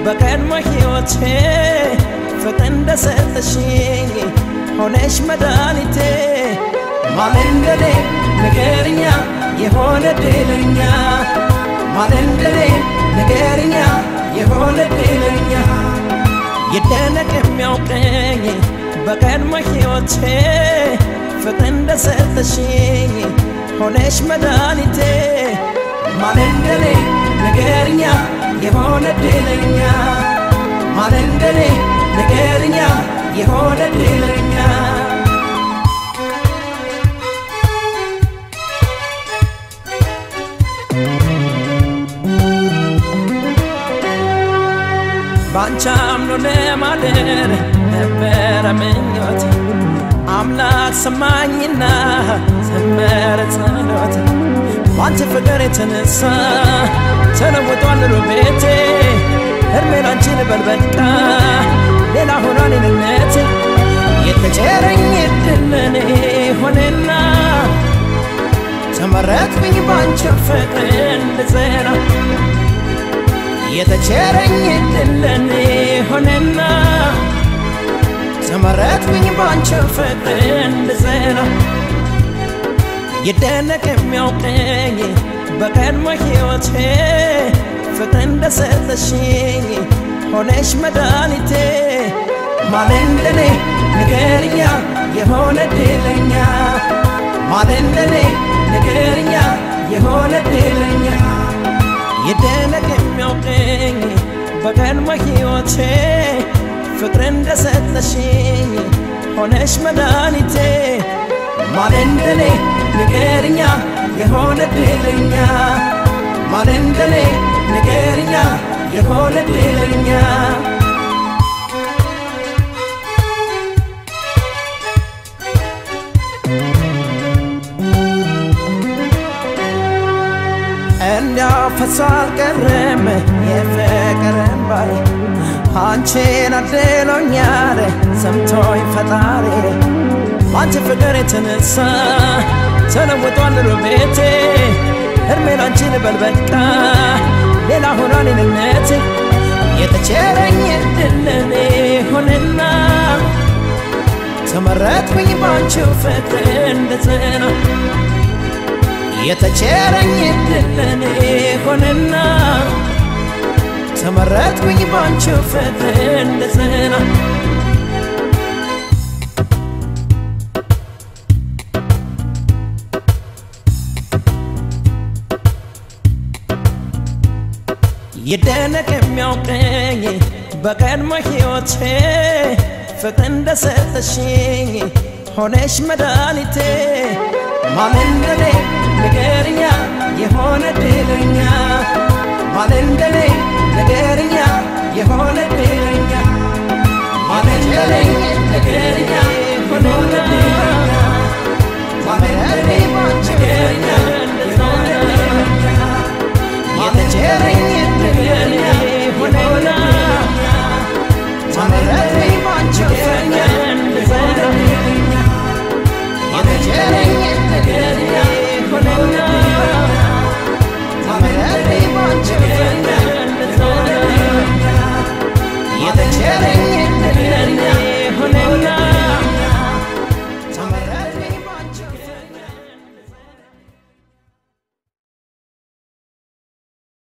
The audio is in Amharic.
በቀድሞ ሕይወቴ ፍቅር እንደሰጠሽኝ ሆነሽ መድኃኒቴ ማን እንደኔ ንገርኛ የሆነ ድለኛ ማን እንደኔ ንገርኛ የሆነ ድለኛ ይደነቅ የሚያውቀኝ በቀድሞ ሕይወቴ ፍቅር እንደሰጠሽኝ ሆነሽ መድኃኒቴ ማን እንደኔ ንገርኛ የሆነ ድለኛ ማን እንደኔ ንገርኛ የሆነ ድለኛ ባንቺ አምኖ ለማደር ነበረ ምኞት አምላክ ሰማኝና ዘመረ ጸሎት ባንቺ ፍቅር የተነሳ ተለውጧል ኑሮ ቤቴ እድሜ ላንቺ ልበል በቃ ሌላ ሆኗል እኔነት የተቸረኝ እድል ለኔ ሆነና ተመረጥኩኝ ባንቺ ፍቅር እንድጸና የተቸረኝ እድል ለኔ ሆነና ተመረጥኩኝ ባንቺ ፍቅር እንድጸና ይደነቅ የሚያውቀኝ በቀድሞ ሕይወቴ ፍቅር እንደሰጠሽኝ ሆነሽ መድኃኒቴ ማን እንደኔ ንገርኛ የሆነ ድለኛ ማን እንደኔ ንገርኛ የሆነ ድለኛ ይደነቅ የሚያውቀኝ በቀድሞ ሕይወቴ ፍቅር እንደሰጠሽኝ ሆነሽ መድኃኒቴ ማን እንደኔ ንገርኛ የሆነ ድለኛ ማን እንደኔ ንገርኛ የሆነ ድለኛ እንዲያው ፈሶ አልቀረም የፍቅር እንባዬ አንቺን አድሎኛል ሰምቶኝ ፈጣሪ ባንቺ ፍቅር የተነሳ ተለውጧል ኑሮ ቤቴ እድሜ ላንቺ ልበል በቃ ሌላ ሆኗል እኔነት የተቸረኝ እድል ለኔ ሆነና ተመረጥኩኝ ባንቺው ፍቅር እንድጸና የተቸረኝ እድል ለኔ ሆነና ተመረጥኩኝ ባንቺው ፍቅር እንድጸና ይደነቅ የሚያውቀኝ በቀድሞ ሕይወቴ ፍቅር እንደሰጠሽኝ ሆነሽ መድኃኒቴ ማን እንደኔ ንገርኛ የሆነ ድለኛ ማን እንደኔ